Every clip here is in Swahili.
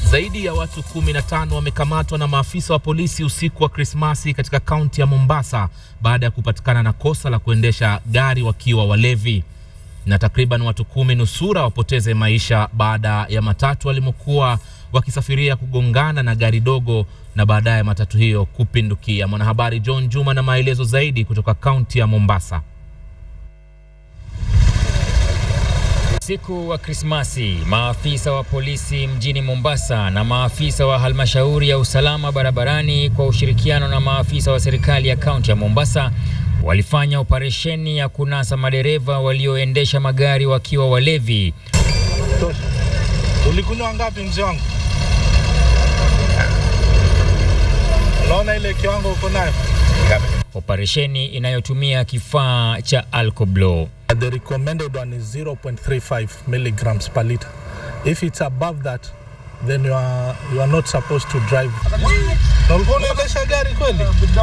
Zaidi ya watu 15 wamekamatwa na maafisa wa polisi usiku wa Krismasi katika kaunti ya Mombasa baada ya kupatikana na kosa la kuendesha gari wakiwa walevi, na takriban watu kumi nusura wapoteze maisha baada ya matatu walimokuwa wakisafiria kugongana na gari dogo na baadaye matatu hiyo kupindukia. Mwanahabari John Juma na maelezo zaidi kutoka kaunti ya Mombasa. Usiku wa Krismasi, maafisa wa polisi mjini Mombasa na maafisa wa halmashauri ya usalama barabarani kwa ushirikiano na maafisa wa serikali ya kaunti ya Mombasa walifanya operesheni ya kunasa madereva walioendesha magari wakiwa walevi. Tosha. Ulikunywa ngapi mzee wangu? Unaona ile kiwango uko nayo? Operesheni inayotumia kifaa cha alcoblow. The recommended one is 0.35 milligrams per liter. If it's above that, then you are, you are not supposed to drive. Na ulikuwa unaendesha gari kweli?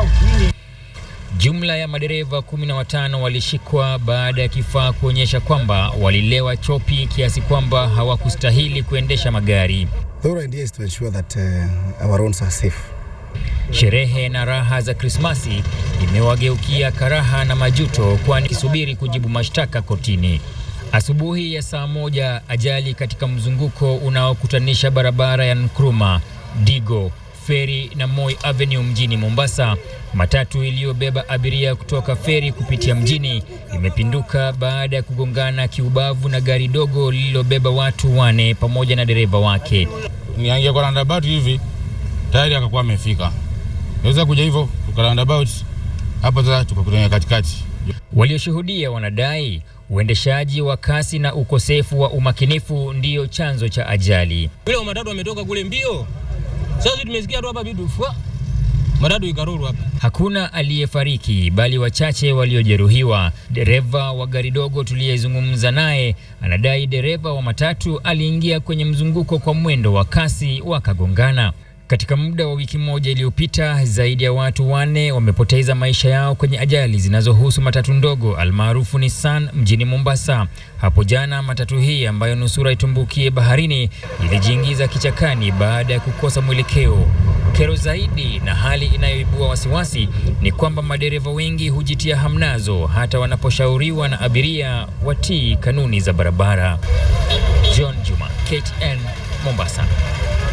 Jumla ya madereva kumi na watano walishikwa baada ya kifaa kuonyesha kwamba walilewa chopi kiasi kwamba hawakustahili kuendesha magari. The whole idea is to ensure that uh, our roads are safe. Sherehe na raha za Krismasi imewageukia karaha na majuto, kwani kisubiri kujibu mashtaka kotini. Asubuhi ya saa moja, ajali katika mzunguko unaokutanisha barabara ya Nkrumah, Digo, Feri na Moi Avenue mjini Mombasa. Matatu iliyobeba abiria kutoka Feri kupitia mjini imepinduka baada ya kugongana kiubavu na gari dogo lililobeba watu wane pamoja na dereva wake. Niangia kwa roundabout hivi tayari akakuwa amefika, naweza kuja hivyo tuka roundabout hapo, sasa tukakutana katikati. Walioshuhudia wanadai uendeshaji wa kasi na ukosefu wa umakinifu ndiyo chanzo cha ajali. Vile matatu wametoka kule mbio, sasa tumesikia tu hapa bidu fwa matatu ikaruru hapa. Hakuna aliyefariki bali wachache waliojeruhiwa. Dereva wa gari dogo tuliyezungumza naye anadai dereva wa matatu aliingia kwenye mzunguko kwa mwendo wa kasi wakagongana. Katika muda wa wiki moja iliyopita, zaidi ya watu wanne wamepoteza maisha yao kwenye ajali zinazohusu matatu ndogo almaarufu Nissan mjini Mombasa. Hapo jana matatu hii ambayo nusura itumbukie baharini ilijiingiza kichakani baada ya kukosa mwelekeo. Kero zaidi na hali inayoibua wasiwasi ni kwamba madereva wengi hujitia hamnazo hata wanaposhauriwa na abiria watii kanuni za barabara. John Juma, KTN, Mombasa.